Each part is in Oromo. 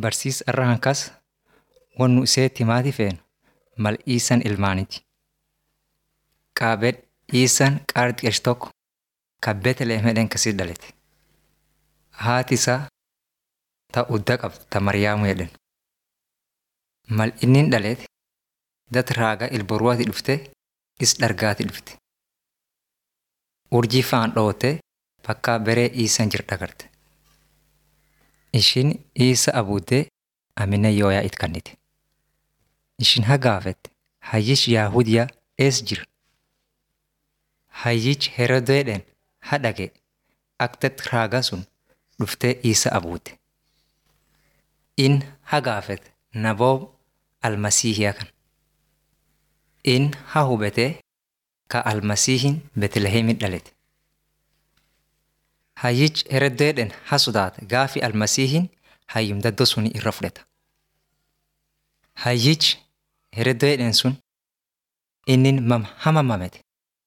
barsiisa irra hankas wannu iseetti maati feenu mal iisan ilmaaniti. Qaabed iisan qaarxiqesh tokko ka Beetlehem hedhen kasii dhalete. Haati isaa ta udda qabdu ta Mariyaamu hedhen. Mal innin dhalete dat raagaa ilboruwaati dhufte is dhargaati dhufte. Urjii faan dhoote bakka beree iisan jir dhagarte. Ishin iisa abuuddee amina yooyaa it kannite. Ishin hagaafette hayyish Yaahudiyaa ees jira. Hayyichi Herodeedhen hadhage aktet raagaa sun dhuftee iisa abuute. In hagaafete naboo almasiihiyaa kan. In ha hubetee ka almasiihin Beetlehemin dhalete. Hayyichi Herodeedhen ha sodaate gaafi almasiihin hayyum daddoo suni irra fudhata. Hayyichi Herodeedhen sun innin mam hamamamete.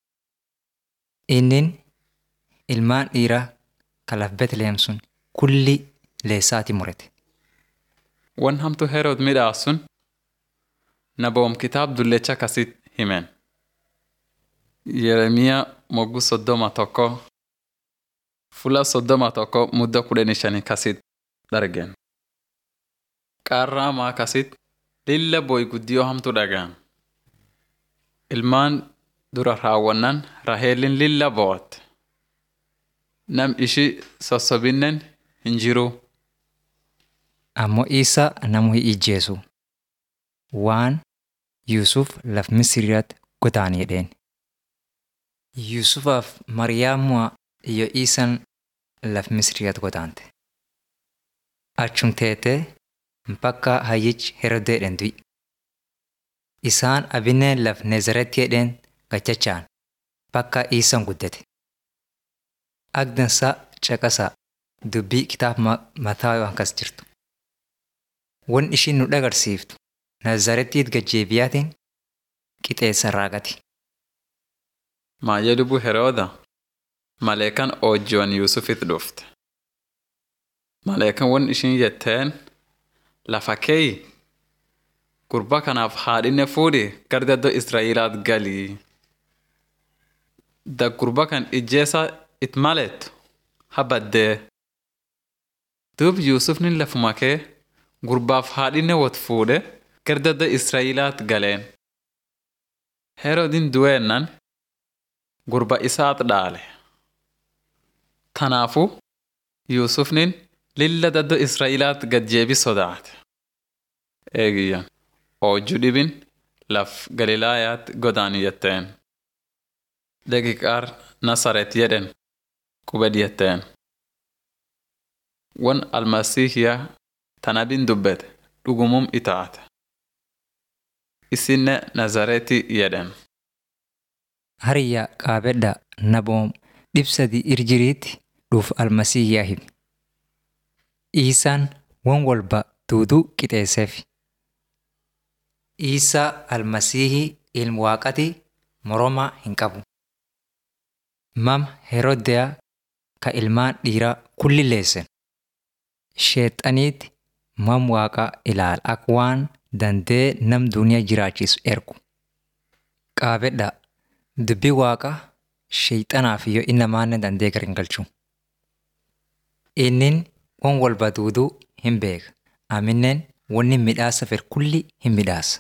Innin ilmaan dhiiraa kalaf Beetlehem sun kulli leessaati murete. Wan hamtu Herod midhaas sun naboom kitaab dullecha kasit himen. Yeremiyaa moggu soddoma tokko fula soddoma tokko mudda kudhanii shanii kasit dhargen. Qaarraa maa kasit lilla boy guddiyoo hamtu dhagaan. Ilmaan dura raawwannan Raheelin lilla bo'atte. Nam ishi sossobinnen hin jiruu. Ammoo Iisaa namu hin ijjeesu. Waan Yuusuf laf Misiriyaatti godaani jedheen. Yuusufaaf Mariyaamu'a iyo Iisan laf Misiriyaatti godaante. Achum teetee bakka hayyichi Herodeedhen du'i. Isaan abinneen laf Nezaretti jedheen gachachaan bakka Iisan guddate. Agdansaa caqasaa dubbii kitaaba mataa yoo akkas jirtu. Wan ishiin nu dhagarsiiftu Nazarettiit gajjeebiyaatiin qixeessa raagati. Maayya lubbuu Herooda maleekan oojjiwan Yuusufit dhufte. Maleekan wan ishiin jetteen lafa keeyi gurba kanaaf haadhinne fuudhi gara daddoo Israa'ilaat galii. Da gurba kan ijjeessa it maleettu ha baddee. Duub Yuusufni lafuma kee gurbaaf haadhinne wot fuudhe gara daddoo Israa'ilaat galeen. Herodin du'eennan gurba isaat dhaale. Tanaafu Yuusufnin lilla daddoo Israa'ilaat gad-jeebi sodaate. Eegiyyan oojju dhibin laf Galilaayaat godaani jetteen. Daqiiqaar Nasaret jedhen qubed jetteen. Wan almasiihiyaa tanabin dubbete dhugumum itaate. Isinne Nazareeti jedhen. Hariyyaa qaabedha naboom dhibsadii irjiriitti dhuuf almasiihiyaa himi. Iisaan wan walba duuduu qixeesseef. Iisaa almasiihii ilmu waaqati moromaa hin qabu. Mam Heroodiyaa ka ilmaan dhiiraa kulli leessen. Sheexaniitti mam waaqaa ilaala akka waan dandee nam duniyaa jiraachisu ergu. Qaabedha dubbii waaqaa sheexanaaf yoo inni namaanne dandee gar hin galchu. Innin wan walba duuduu hin beeka. Amineen wanni midhaasa fedhu kulli hin midhaasa.